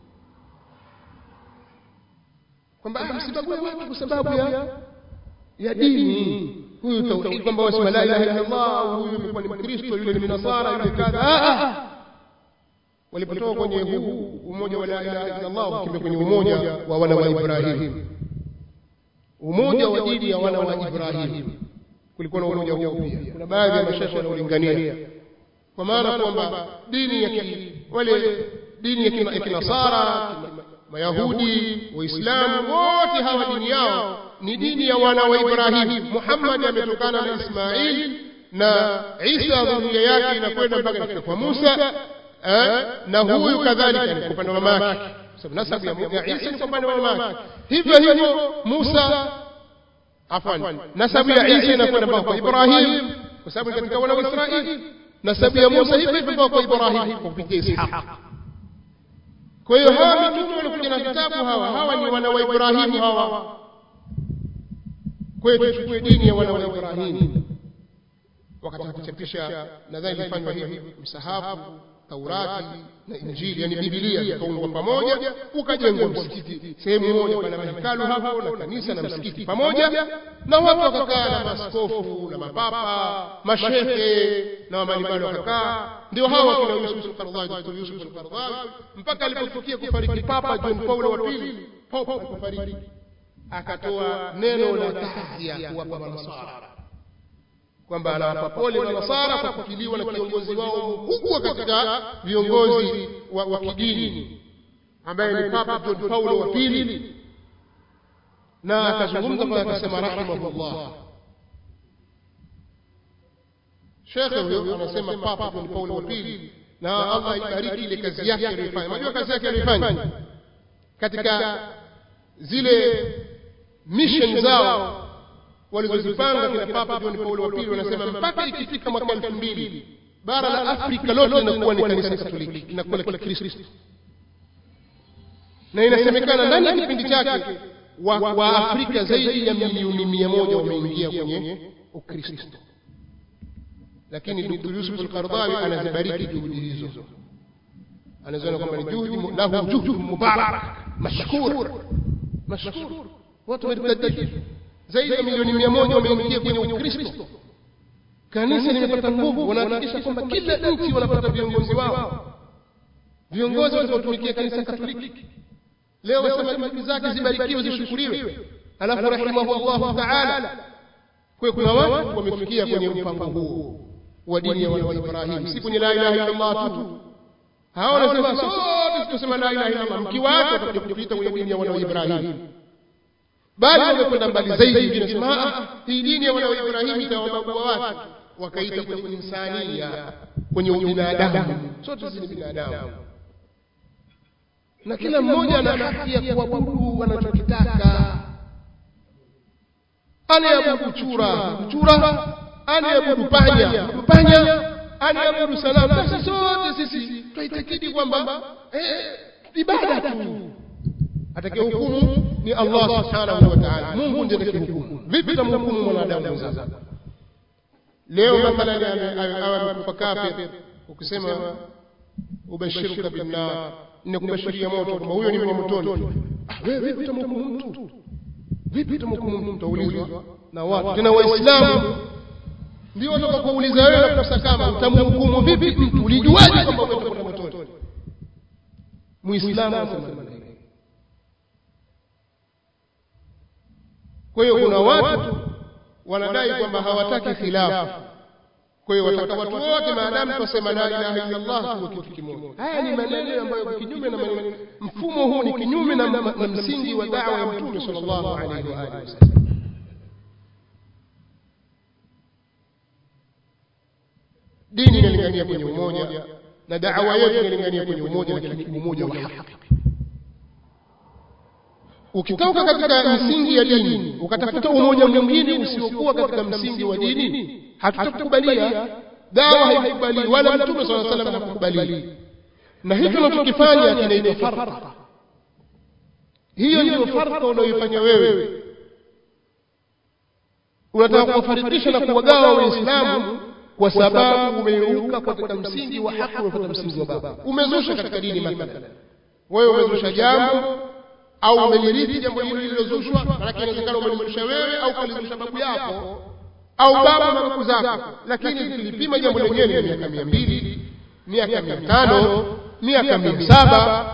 kwamba msibague watu kwa sababu ya ya dini huyu tauhid kwamba wasema la ilaha illa allah huyu amekuwa ni mkristo yule ni mnasara yule kadha walipotoka kwenye huu umoja wa la ilaha illa Allah ukimbia kwenye umoja wa wana wa Ibrahim umoja wa dini ya wana wa Ibrahim kulikuwa na umoja huu pia kuna baadhi ya mashaikh wanaolingania kwa maana kwamba dini ya wale dini ya kinasara mayahudi waislamu wote hawa dini yao ni dini ya wana wa Ibrahim Muhammad ametokana na Ismail na Isa dhuria yake inakwenda mpaka kwa Musa na huyu kadhalika ni kwa upande wa mama yake sababu nasabu ya Isa ni kwa upande wa mama yake hivyo hivyo Musa afwan nasabu ya Isa inakwenda mpaka kwa Ibrahim kwa sababu katika wana wa Israeli nasabu ya Musa hivyo hivyo mpaka kwa Ibrahim kwa kupitia Ishaq kwa hiyo hawa mitume walikuja na vitabu hawa hawa ni wana wa Ibrahim hawa kwa hiyo tuchukue dini ya wana wa Ibrahim wakataka kuchapisha nadhani ilifanywa hivi msahafu taurati na injili yani bibilia zikaungwa pamoja ukajengwa msikiti sehemu moja pana mahekalu hapo na kanisa na msikiti pamoja na watu wakakaa na maskofu na mapapa mashehe na wamalimani wakakaa ndio hawa kina Yusuf al-Qaradawi Dr. Yusuf al-Qaradawi mpaka alipofikia kufariki papa John Paulo wa pili papa alipofariki akatoa neno la tahzia kuwapa manasara kwamba anawapa pole manasara kwa kukiliwa na kiongozi wao mkubwa katika viongozi wa, wa kidini ambaye ni papa John Paulo wa pili na akazungumza kwa akasema rahimahullah shekhe huyo anasema papa John Paulo wa pili na Allah ibariki ile kazi yake aliyofanya unajua kazi yake aliyofanya katika zile mission zao walizozipanga kina Papa John Paulo wa pili wanasema mpaka ikifika mwaka elfu mbili bara la Afrika lote linakuwa ni kanisa Katoliki, linakuwa la Kikristo, na inasemekana ndani ya kipindi chake wa, wa Afrika zaidi ya milioni mia moja wameingia kwenye Ukristo. Lakini Dr. Yusuf al-Qaradawi anazibariki juhudi hizo, anaziona kwamba ni juhudi lahu juhdu mubarak mashkur mashkur, watu wametadidi zaidi ya milioni mia moja wameingia kwenye Ukristo. Kanisa limepata nguvu, wanahakikisha kwamba kila nchi wanapata viongozi wao, viongozi watakaotumikia kanisa Katoliki. Leo wasema juhudi zake zibarikiwe, zishukuriwe, alafu rahimahullahu taala. Kwa kuna watu wamefikia kwenye mpango huo wa dini ya wana wa Ibrahim, si kwenye la ilaha illa Allah tu. Hao wanasema sote tutasema la ilaha illa Allah, mkiwaacha watakuja kutuita kwenye dini ya wana wa Ibrahim bali wamekwenda mbali zaidi, wengine nasema hii dini ya wana wa Ibrahimu itawabagua watu, wakaita kwenye insania, kwenye ubinadamu. Sote sisi ni binadamu, na kila mmoja ana haki ya kuabudu anachokitaka. Anayeabudu chura chura, anayeabudu panya panya, anayeabudu sanamu. Basi sote sisi twaitakidi kwamba ibada tu atakaye hukumu ni Allah subhanahu wa ta'ala. Mungu ndiye atakayehukumu. Vipi tamhukumu mwanadamu mwenzako? Leo mathalan awe amekufa kafir, ukisema ubashiruka binnar, ninakubashiria moto, kwamba huyo ni wa motoni. Wewe vipi tamhukumu mtu? Vipi tamhukumu mtu? Utaulizwa na watu tena Waislamu ndio watakakuuliza wewe na kusakama, utamhukumu vipi mtu? Ulijuaje kwamba wewe utakwenda motoni? Muislamu anasema Kwa hiyo kuna watu wanadai kwamba hawataki khilafu. Kwa hiyo wataka watu wote maadamu twasema la ilaha illa Allah tuwe kitu kimoja. Haya ni maneno ambayo kinyume na maneno, mfumo huu ni kinyume na, na msingi wa da'wa ya Mtume sallallahu alaihi wa alihi wasallam. Dini inalingania kwenye umoja na da'wa yetu inalingania kwenye umoja, lakini umoja wa haki ukitoka katika msingi ya dini ukatafuta umoja mwingine usiokuwa katika msingi wa dini, hatutakubalia. Dawa haikubali wala Mtume swalla salam hakukubali, na hicho unachokifanya kinaitwa farqa. Hiyo ndio farqa unayoifanya wewe. Unataka kuwafarikisha na kuwagawa Waislamu kwa sababu umeuka katika msingi wa haki, umefuata msingi wa baba, umezusha katika dini. Mathalan wewe umezusha jambo au umelirithi jambo hilo lililozushwa, maanake inawezekana umelizusha wewe au kalizusha babu yako au baba na babu zako, lakini ukilipima jambo lenyewe ni miaka mia mbili miaka mia tano miaka mia saba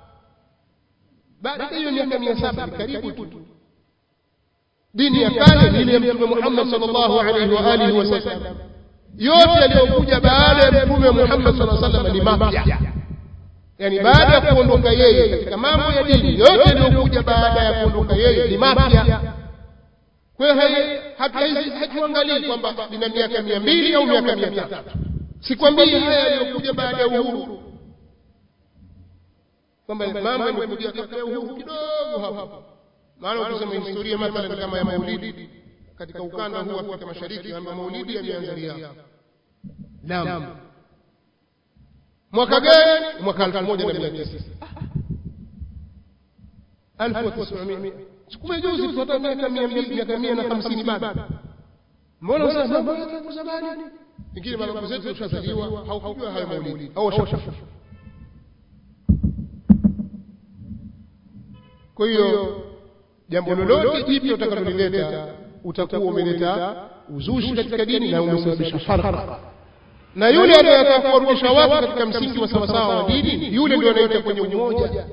baada hiyo miaka mia saba ni karibu tu. Dini ya kale ni ile ya Mtume Muhammad sallallahu alaihi wa alihi wasallam. Yote yaliyokuja baada ya Mtume Muhammad sallallahu alaihi wasallam ni mapya yani baada ya kuondoka yeye katika mambo ya dini yote yaliyokuja baada ya kuondoka yeye ni mapya. Kwa hiyo hatuangalii kwamba nina miaka mia mbili au miaka mia tatu. Sikwambii haya yaliyokuja baada ya uhuru, kwamba mambo yamekuja kabla ya uhuru kidogo hapo. Maana ukisema historia mathalan kama ya maulidi katika ukanda huu wa Afrika Mashariki, kwamba maulidi yameanza Riyadh. Naam. Mwaka gani? Mwaka elfu moja na mia tisa elfu tisamia sikume juzi tu, hata miaka mia mbili miaka mia na hamsini bado. Mbona sasa mambo ya tangu zamani? pengine mababu zetu washazaliwa haukujua hayo maulidi au washakufa kwa hiyo jambo lolote jipya utakalolileta utakuwa umeleta uzushi katika dini na umesababisha farqa na yule anayetaka kuwarudisha watu katika msingi wa sawasawa wa dini yule ndio anaita kwenye umoja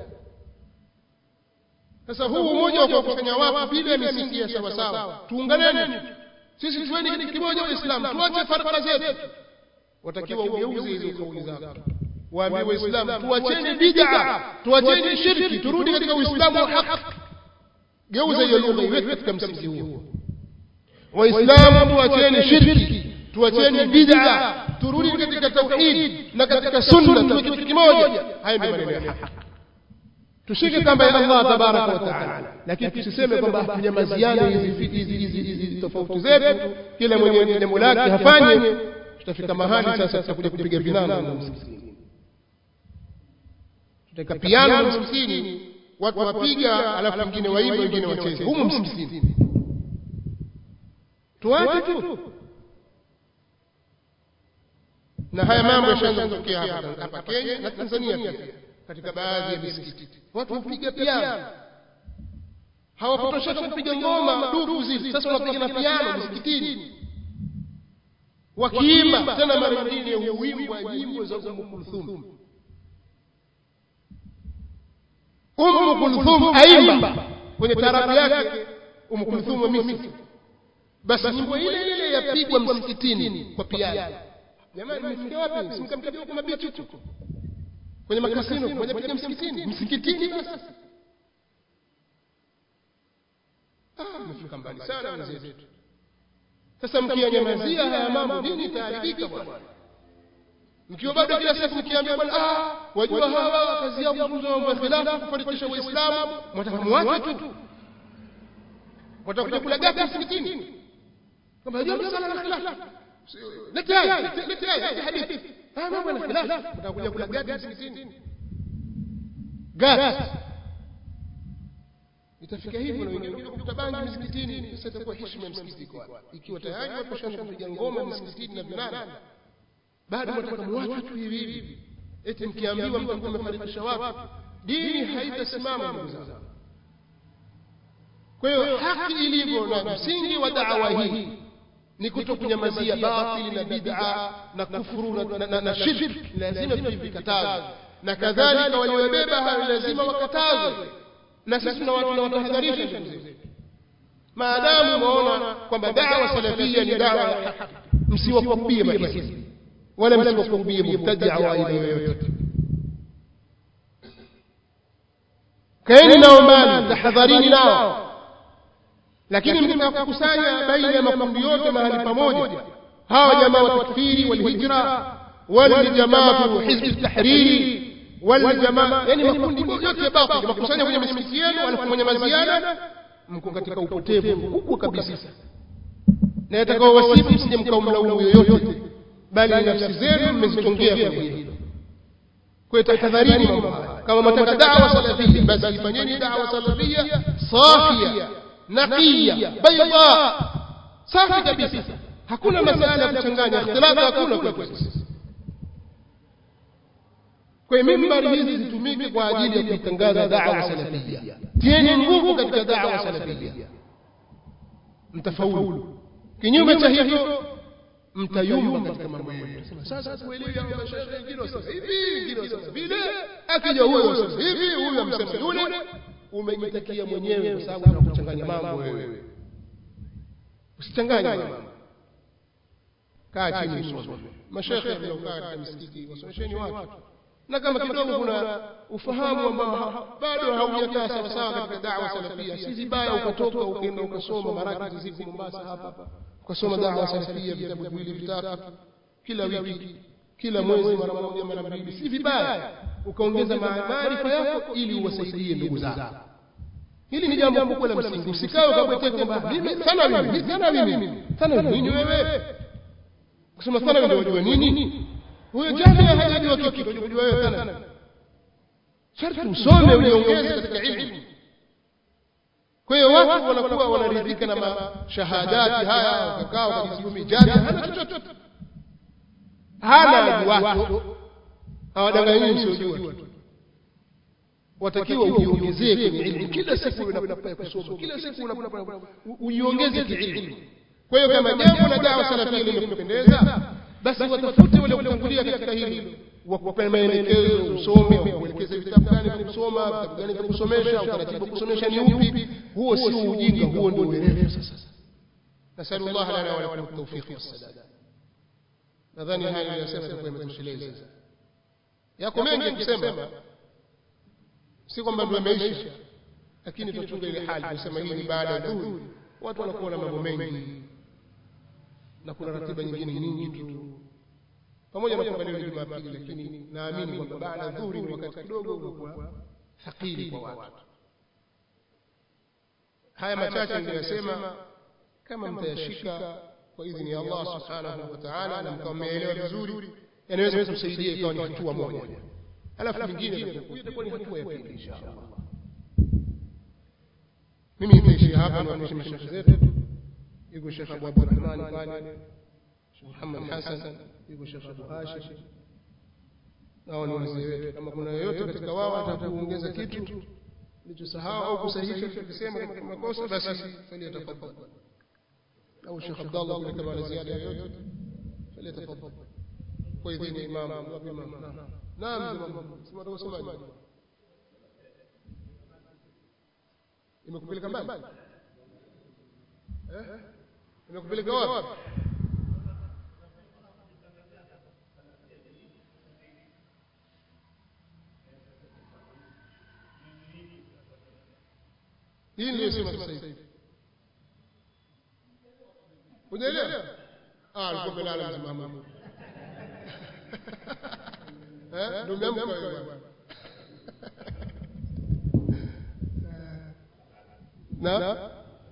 sasa huu umoja wa kuwakusanya watu bila misingi ya sawasawa tuunganeni sisi tuweni kitu kimoja waislamu tuache farqa zetu watakiwa ugeuze hizo kauli zako waambie waislamu tuacheni bid'a tuacheni shirki turudi katika uislamu wa haki geuza hiyo lugha iweke katika msingi huo waislamu tuacheni shirki tuacheni bid'a turudi katika tauhid na katika sunna tuwe kitu kimoja haya ndio maneno ya haki tushike kamba ya Allah tabaraka wa taala lakini tusiseme kwamba tunyamaziane hizi hizi hizi hizi tofauti zetu kila mwenye jambo lake hafanye tutafika mahali sasa tutakuja kupiga vinano na msikitini tutaka piano na msikitini watu wapiga alafu wengine waimbe wengine wacheze humu msikitini tuache tu na haya mambo yashaanza kutokea hapa hapa Kenya na Tanzania pia katika baadhi ya misikiti watu hupiga piano hawakutosheka kupiga ngoma dufu zile sasa wanapiga na piano msikitini wakiimba tena mara nyingine huimbwa nyimbo za Umu Kulthum Umu Kulthum aimba kwenye tarabu yake Umu Kulthum wa Misri basi nyimbo ile ile yapigwa msikitini kwa piano jamani mmefikia wapi simkampiga kwa mabichi huko kwenye makasino moja piga msikitini msikitini basi ah mmefika mbali sana wenzetu sasa mkiyanyamazia haya mambo nini itaharibika bwana mkiwa bado kila siku mkiambia bwana ah wajua hawa kazi yao kufunza mambo ya khilafu kufarikisha waislamu mwataka muache tu watakuja kula gati msikitini kwamba wajua msala na khilafu lete haya lete haya hadithi haya mambo na khilafu watakuja kula gati msikitini gati itafika hivyo na wengine kuvuta bangi msikitini sasa itakuwa heshima ya msikiti kwa ikiwa tayari watu washaanza kupiga ngoma msikitini na vinana bado wataka muache tu hivi hivi eti mkiambiwa mtakuwa mmefarikisha watu dini haitasimama ndugu zangu kwa hiyo haki ilivyo na msingi wa da'wa hii ni kuto kunyamazia batili na bid'a na kufuru na, na, na, na shirk lazima tuvikataze na kadhalika waliobeba hayo lazima wakatazwe na sisi tunawatahadharisha ndugu zetu maadamu umeona kwamba dawa salafia ni dawa ya haki msiwakurubie mahisi wala msiwakurubie mubtadia wa aina yoyote kaeni nao mbali tahadharini nao lakini mtaka kukusanya baina ya makundi yote mahali pamoja hawa jamaa wa takfiri walhijra waljamaatu hizbi tahriri waljamaa yani makundi yote ya batili makusanya kwenye misikiti yenu alafu mwenye maziana mko katika upotevu mkubwa kabisa na yatakao wasifu msije mkaumlaumu yoyote bali ni nafsi zenu mmezitongea kwenye hilo kwa tahadharini mambo haya kama mataka dawa salafia basi ifanyeni dawa salafia safia naqiya bayda safi kabisa hakuna masala ya kuchanganya ikhtilafu hakuna kwa sisi kwa hiyo mimbari hizi zitumike kwa ajili ya kuitangaza da'wa salafia tieni nguvu katika da'wa salafia mtafaulu kinyume cha hivyo mtayumba katika mambo yenu sasa kuelewi hao mashaikh wengine wasema hivi wengine wasema vile akija huyo wasema hivi huyo amsema yule umejitakia mwenyewe kwa sababu unakuchanganya mambo wewe usichanganye mambo kaa chini usome mashaikh mnaokaa katika misikiti wasomesheni watu na kama kidogo kuna ufahamu ambao bado haujakaa sawa sawa katika da'wa salafia si vibaya ukatoka ukaenda ukasoma marakizi ziko Mombasa hapa ukasoma da'wa salafia vitabu viwili vitatu kila wiki kila mwezi mara moja mara mbili si vibaya ukaongeza maarifa yako ili uwasaidie ndugu zako hili ni jambo kubwa la msingi usikae ukabweteka kwamba mimi sana mimi sana mimi sana nini wewe kusema sana ndio unajua nini huyo jahili hajajua kitu unajua wewe sana sharti usome ujiongeze katika ilmu kwa hiyo watu wanakuwa wanaridhika na mashahadati haya wakakaa wakajisomea jaza hana chochote hana ajuacho hawadanganyi msiojua tu watakiwa ujiongezee kwenye ilmu kila siku unapata kusoma kila siku unapata ujiongeze kiilmu kwa hiyo kama jambo la dawa salafia limekupendeza basi watafute wale kutangulia katika hili wakupe maelekezo usome wakuelekeze vitabu gani vya kusoma vitabu gani vya kusomesha utaratibu wa kusomesha ni upi huo sio ujinga huo ndio uerevu sasa nasalu llah lana walakum tawfiq wassadad nadhani haya niliyosema itakuwa imetosheleza yako mengi kusema si kwamba ndio imeisha lakini tuchunge ile hali kusema hii ni baada ya dhuhuri watu wanakuwa na mambo mengi na kuna ratiba nyingine nyingi tu pamoja na kwamba leo ni Jumapili, lakini naamini kwamba baada ya dhuhuri ni wakati kidogo unakuwa thakili kwa watu. Haya machache niliyosema, kama mtayashika kwa idhini ya Allah subhanahu wa ta'ala, na mkawa mmeelewa vizuri, yanaweza kumsaidia ikawa ni hatua moja, alafu nyingine itakuwa ni hatua ya pili insha Allah. Mimi nitaishia hapa, niwapishe mashekhe zetu. Yuko Shekh Abu Abdurrahman pale Sheikh Muhammad Hassan, yuko Sheikh Abu Hashim, nao ni wazee wetu. Kama kuna yoyote katika wao ataka kuongeza kitu nilichosahau au kusahihisha tukisema katika makosa, basi falyatafadhal. Au Sheikh Abdallah kule kama ana ziada yoyote, falyatafadhal kwa idhini ya Imam. Naam, sema utasemaje? Imekupeleka mbali? Eh? Imekupeleka wapi? hii ndio sema sasa hivi unaelewa ah alikuwa melala msimamo eh ndio umeamka wewe bwana na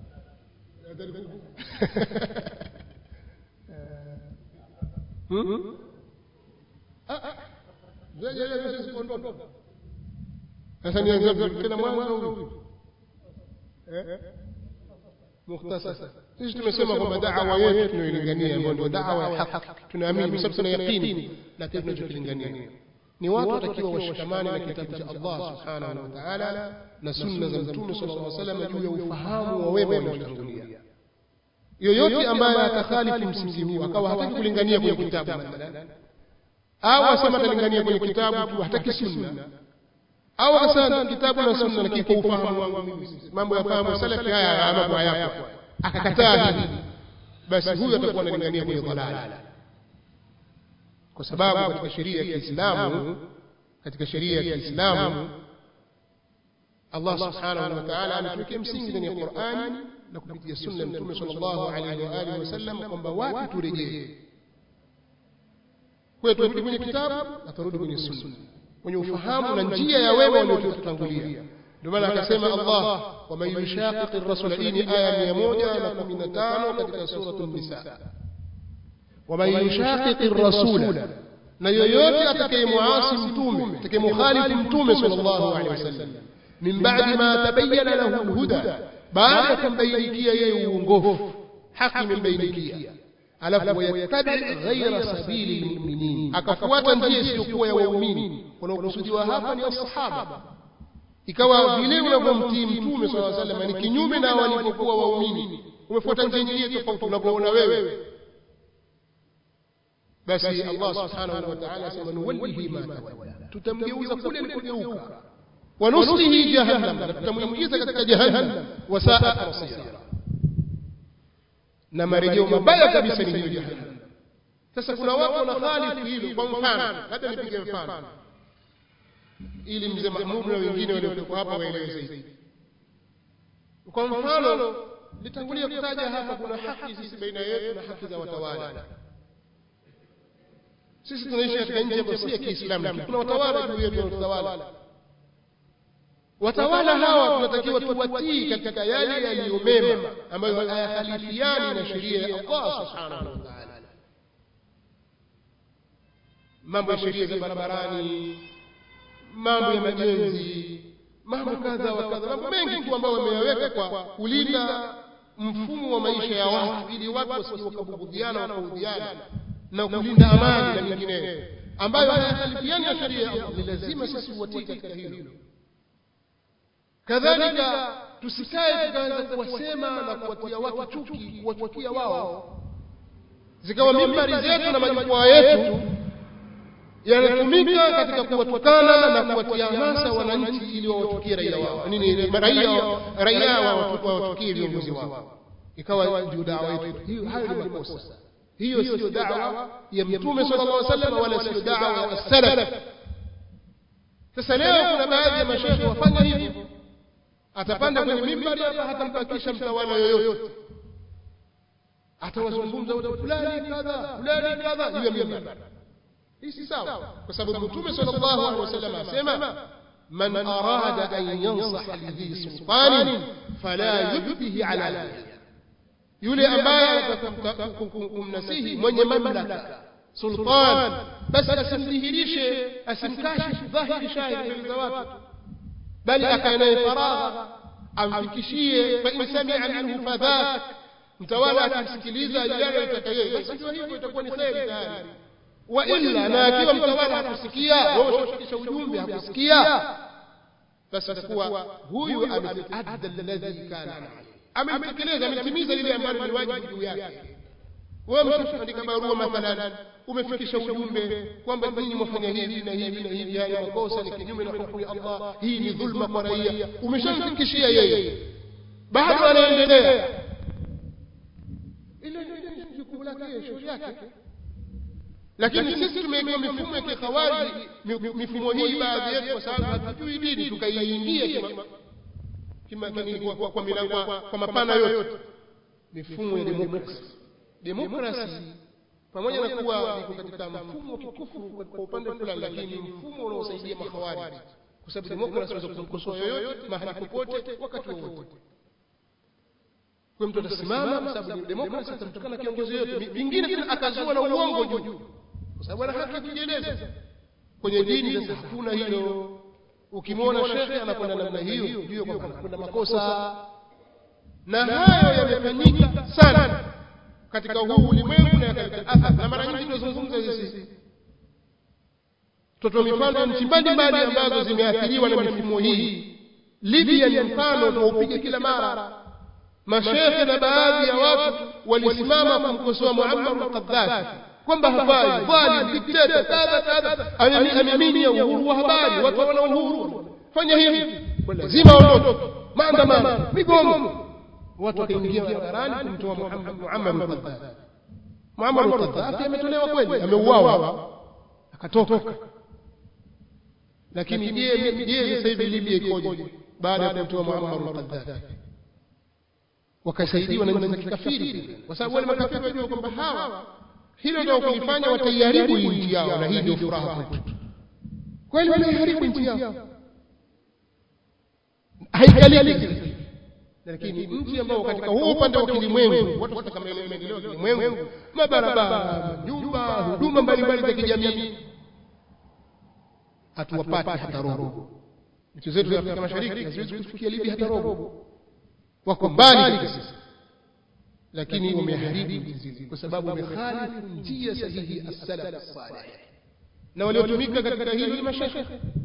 hmm ah ah jaje jaje sikuondoka sasa nianze tena mwanzo au mukhtasar sisi tumesema kwamba da'wa yetu tunayoilingania ambayo ndio da'wa ya haki tunaamini kwa sababu tuna yaqini na kile tunachokilingania ni watu watakiwa washikamane na kitabu cha Allah subhanahu wa ta'ala na sunna za mtume sallallahu alaihi wasallam juu ya ufahamu wa wema waliotangulia yoyote ambaye atakhalifu msingi huu akawa hataki kulingania kwenye kitabu mathalan au asema atalingania kwenye kitabu tu hataki sunna au akasema kitabu na sunna lakini kwa ufahamu wangu mimi mambo ya fahamu salafi haya mambo hayapo akakataa hili basi huyo atakuwa analingania kwenye dhalala kwa sababu katika sheria ya Kiislamu katika sheria ya Kiislamu Allah subhanahu wa ta'ala ametuwekea msingi ndani ya Qur'ani na kupitia sunna Mtume sallallahu alaihi wa alihi wasallam kwamba wapi turejee kwa turudi kwenye kitabu na turudi kwenye sunna kwenye ufahamu na njia ya wema waliotutangulia ndio maana akasema Allah wa man yushaqiq ar-rasul hii ni aya 115 katika suratul nisa wa man yushaqiq ar-rasul na yoyote atakayemuasi mtume atakayemukhalifu mtume sallallahu alaihi wasallam min ba'di ma tabayyana lahu al-huda baada ya kumbainikia yeye uongofu haki imembainikia alafu wayattabi ghaira sabili lmuminin akafuata njia isiyokuwa ya waumini wanaokusudiwa hapa ni asahaba ikawa vile unavyomtii mtume saa salam ni kinyume na walivyokuwa waumini umefuata njia nyingine tofauti unavyoona wewe basi allah subhanahu wa taala asema nuwallihi ma tawalla tutamgeuza kule alikogeuka wanuslihi jahannam na tutamwingiza katika jahannam wasaat masira na marejeo mabaya kabisa ni hiyo jahannam sasa kuna watu wanakhalifu hilo kwa mfano labda nipige mfano ili mzee mahmud na wengine waliokuwa hapa waelewe zaidi kwa mfano litangulia kutaja hapa kuna haki sisi baina yetu na haki za watawala sisi tunaishi katika nchi ambayo si ya kiislamu lakini kuna watawala juu yetu wanatawala watawala hawa tunatakiwa tuwatii katika yale yaliyo mema ambayo hayakhalifiani na sheria ya Allah subhanahu wa ta'ala mambo ya sheria za barabarani mambo ya majenzi mambo kadha wa kadha mambo mengi tu ambayo wameyaweka kwa kulinda mfumo wa maisha ya watu ili watu wasije wakabugudhiana wakaudhiana na kulinda amani na mengineyo ambayo hayahalifiani na sheria ya Allah ni lazima sisi uwatii katika hilo kadhalika tusikae tukaanza kuwasema na kuwatia watu chuki kuwachukia wao zikawa mimbari zetu na majukwaa yetu yanatumika katika kuwatukana na kuwatia hamasa wananchi ili wawatukie raia wao nini raia raia wawatukie viongozi wao ikawa ndio dawa yetu hiyo hayo ni makosa hiyo sio dawa ya mtume sallallahu alaihi wasallam wala sio dawa ya salaf sasa leo kuna baadhi ya mashehe wafanya hivyo atapanda kwenye mimbari hapa hatampakisha mtawala yoyote atawazungumza watu fulani kadha fulani kadha juu ya mimbari hii si sawa kwa sababu mtume sallallahu alaihi wasallam asema man arada an yansaha lidhi sultanin fala yubdihi ala nafsihi yule ambaye anataka kumnasihi mwenye mamlaka sultan basi asimdhihirishe asimkashifu dhahiri shahiri mbele za watu bali akae naye faragha amfikishie fa in samia minhu fadhak mtawala akimsikiliza yale anayotaka yeye basi ndio hivyo itakuwa ni kheri tayari wa illa na akiwa mtawala hakusikia wewe ushafikisha ujumbe hakusikia basi itakuwa huyu ameadda alladhi kana ametekeleza ametimiza lile ambalo ni wajibu juu yake wewe mshaandika barua mathalan umefikisha ujumbe kwamba nyinyi mwafanya hivi na hivi na hivi haya makosa ni kinyume na hukumu ya Allah hii ni dhulma kwa raia umeshamfikishia yeye bado anaendelea ile ni jukumu lake shughuli yake lakini sisi tumeweka mifumo ya kikhawariji mifumo hii baadhi yetu kwa sababu hatujui dini tukaiingia kima kwa kwa milango kwa mapana yote mifumo ya demokrasi demokrasi pamoja na kuwa iko katika mfumo wa kikufuru kwa upande fulani lakini mfumo unaosaidia mahawari kwa sababu demokrasi unaweza kumkosoa yoyote mahali popote wakati wowote kwa mtu atasimama kwa sababu demokrasi atamtukana kiongozi yote vingine tena akazua na uongo juu kwa sababu ana haki kujieleza kwenye dini sasa hakuna hilo ukimwona shekhe anakwenda namna hiyo juu kwamba anakwenda makosa na hayo yamefanyika sana katika huu ulimwengu na katika athari na mara nyingi tunazungumza hizi toto mifano nchi mbalimbali ambazo zimeathiriwa na mifumo hii libya ni mfano tunaupige kila mara mashekhe na baadhi ya watu walisimama kumkosoa muammar al-qaddafi kwamba hafai dhalim dikteta kadha kadha ameminya uhuru wa habari watu wana uhuru fanya hivi lazima waondoke maandamano migomo watu wakaingia barabarani kumtoa Muammar al-Qaddafi Muammar al-Qaddafi ametolewa kweli ameuawa akatoka lakini je je sasa hivi Libya ikoje baada ya kumtoa Muammar al-Qaddafi wakasaidiwa na nchi za kikafiri kwa sababu wale makafiri wajua kwamba hawa hilo ndio kulifanya wataiharibu hii nchi yao na hii ndio furaha kwetu kweli wanaiharibu nchi yao haikaliki lakini nchi ambao katika huo upande wa kilimwengu watu katika maendeleo ya kilimwengu mabarabara nyumba huduma mbalimbali za kijamii hatuwapati hata robo nchi zetu za Afrika Mashariki haziwezi kufikia Libya hata robo wako mbali kabisa lakini wameharibu nchi kwa sababu wamekhalifu njia sahihi as-salaf as-salih na waliotumika katika hili ni mashekhe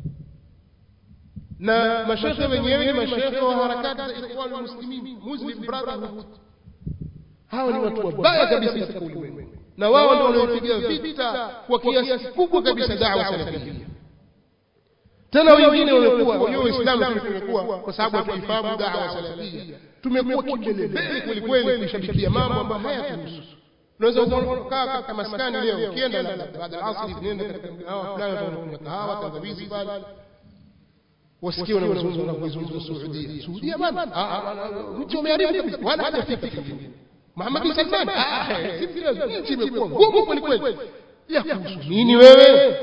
na mashekhe wenyewe ni mashekhe wa harakati za ikhwan muslimin muslim brotherhood hawa ni watu wabaya kabisa katika ulimwengu na wao ndio waliopiga vita kwa kiasi kikubwa kabisa da'wa salafia tena wengine wamekuwa wajua Uislamu tumekuwa kwa sababu hatuifahamu da'wa salafia tumekuwa kimbelembele kweli kweli kushabikia mambo ambayo hayatuhusu unaweza ukaa katika maskani leo ukienda baada ya asri nenda katika mgahawa fulani utakunywa kahawa tangawizi pale wasikie wanazungumza na kuizungumza Saudia Saudia bwana mtu umeharibu kabisa wala hajafika kingine Muhammad bin Salman nchi imekuwa ngumu kweli kweli ya kuhusu nini wewe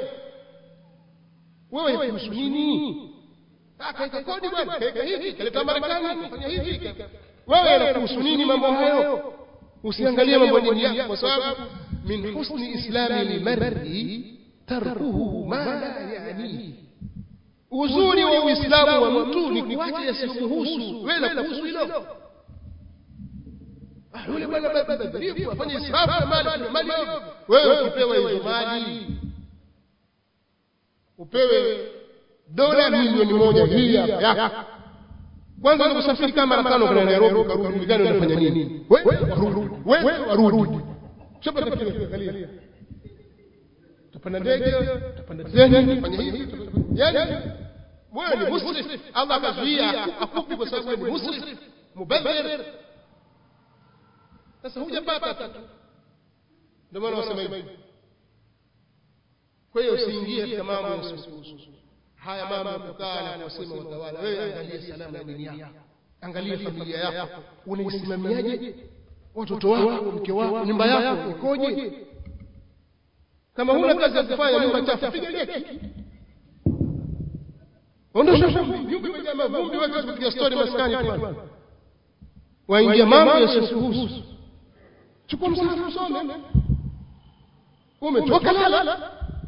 wewe kuhusu nini kaeka kodi bwana kaeka hiki kaleta Marekani fanya hivi wewe yanakuhusu nini mambo hayo usiangalie mambo ya dini yako kwa sababu min husni islami lilmar'i tarkuhu ma la ya'nihi uzuri wa uislamu wa mtu ni kuacha yasiyomhusu wewe la kuhusu hilo Ah, yule bwana badhirifu afanye israfu ya mali kuna mali hiyo wewe ukipewa hizo mali upewe dola milioni moja hii hapa yako kwanza ni kusafiri kama mara tano kwenda Nairobi ukarudi uligani unafanya nini wewe warudi wewe warudi shapa tafikiria tupanda ndege tupanda treni tufanye hivi yani wewe ni musrif Allah akazuia akupi kwa sababu wewe ni musrif mubadhir sasa hujapata tu ndio maana wasema hivi kwa hiyo usiingie katika mambo yasiyokuhusu haya mambo ya kukaa na kusema utawala wewe angalia salama ya dini yako angalia familia yako unaisimamiaje watoto wako mke wako nyumba yako ikoje kama huna kazi ya kufanya nyumba chafu piga deki ondosha vumbi nyumba imejaa mavumbi wewe kupiga story maskani tu waingia mambo yasiyokuhusu chukua msahafu usome umetoka lala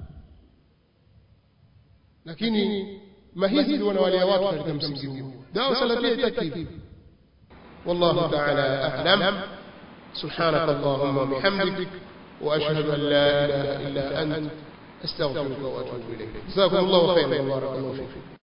lakini mahizbi wanawalia watu katika msingi huu dawa salafia itaki والله تعالى أعلم سبحانك اللهم وبحمدك وأشهد أن لا إله إلا أنت أستغفرك وأتوب إليك جزاكم الله خيرا وبارك الله فيكم